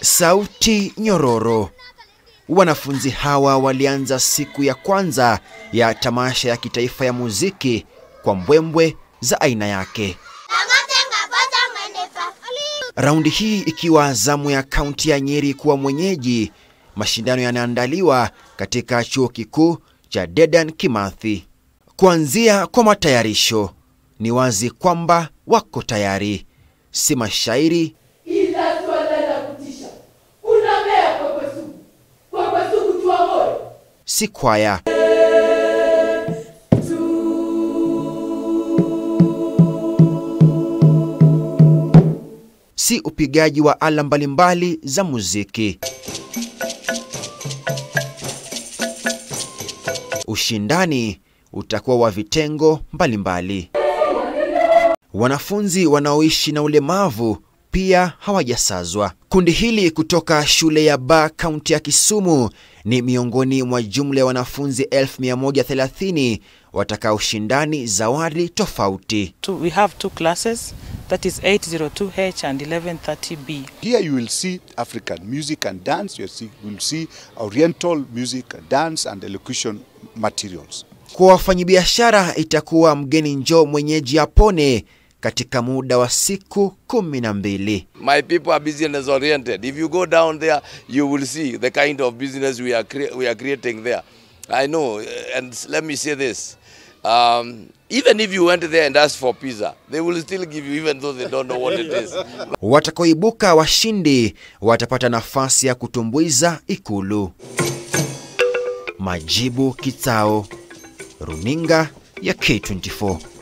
Sauti nyororo. Wanafunzi hawa walianza siku ya kwanza ya tamasha ya kitaifa ya muziki kwa mbwembwe za aina yake. Raundi hii ikiwa zamu ya kaunti ya Nyeri kuwa mwenyeji, mashindano yanaandaliwa katika chuo kikuu cha Dedan Kimathi. Kuanzia kwa matayarisho, ni wazi kwamba wako tayari, si mashairi ila swala la kutisha unamea kwekwe sugu kwekwe sugu tua moyo si kwaya. Si upigaji wa ala mbalimbali za muziki. Ushindani utakuwa wa vitengo mbalimbali. Wanafunzi wanaoishi na ulemavu pia hawajasazwa. Kundi hili kutoka shule ya Ba kaunti ya Kisumu ni miongoni mwa jumla ya wanafunzi 1130 watakaoshindani zawadi tofauti. Two, we have two classes, that is 802H and 1130B. Here you will see African music and dance, you will see, you will see Oriental music, dance and elocution materials. Kwa wafanyabiashara itakuwa mgeni njoo mwenyeji apone katika muda wa siku kumi na mbili. My people are business oriented. If you go down there, you will see the kind of business we are crea- we are creating there. I know, uh, and let me say this. Um, even if you went there and asked for pizza, they will still give you, even though they don't know what it is. Watakaoibuka washindi watapata nafasi ya kutumbuiza Ikulu. Majibu Kitao, runinga ya K24.